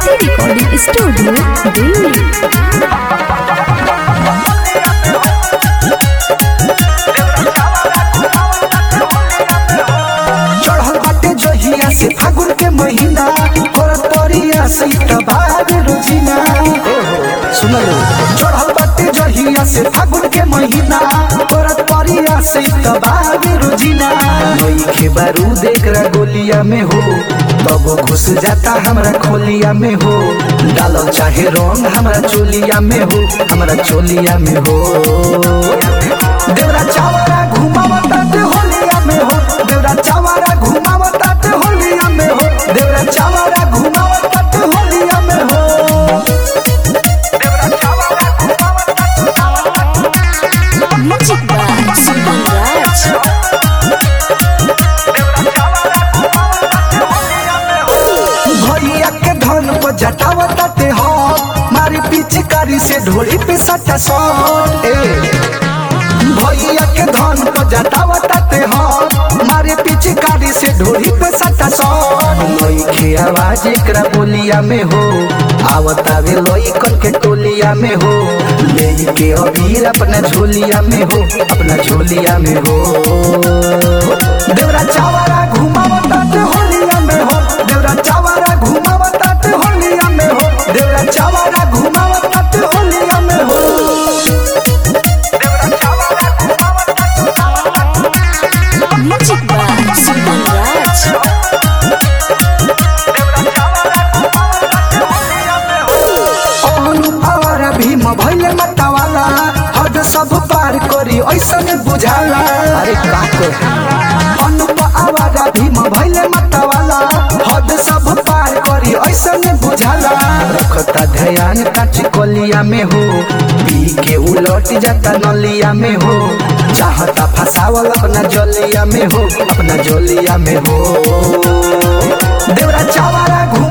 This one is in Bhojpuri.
एजी रिकॉर्डिंग स्टूडियो दिल्ली चढ़ल बाटे जहिया से फागुन के महीना और तोरिया से तबाद रोजिना सुनल चढ़ल बाटे जहिया से फागुन के महीना और तोरिया से तबाद रोजिना नई के बारूद एकरा गोलिया में हो तब घुस जाता हमरा खोलिया में हो डालो चाहे रंग हमरा चोलिया में हो हमरा चोलिया में हो देवरा चावरा घुमावता ते होलिया में हो देवरा चावरा घुमावता ते होलिया में हो देवरा चावरा घुमावता ते होलिया में हो देवरा चावरा म्यूजिक बाय सुगम राज भैया के धन पर जटावता ते हो मारी पिचकारी से ढोली पे सटा सट ए भैया के धन पर जटावता ते हो मारे पिचकारी से ढोली पे सटा सट लई के आवाज एकरा बोलिया में हो आवता वे लई कन के टोलिया में हो ले के अबीर अपना झोलिया में हो अपना झोलिया में हो देवरा चावरा घुमावता ते होलिया में हो देवरा चावरा घुमावता ते होलिया में हो देवरा चावरा घुमावता ते होलिया में हो देवरा चावरा म्यूजिक बाय सुगम राज अनु आवारा भीम भैले मतवाला हद सब पार करी ऐसन बुझाला अरे का अनु आवारा भीम भैले मतवाला हद सब पार करी ऐसन बुझाला रखता ध्यान काच कलिया में हो पी के उलट जाता नलिया में हो चाहता फसावल अपना जलिया में हो अपना जलिया में हो देवरा चावरा घुमा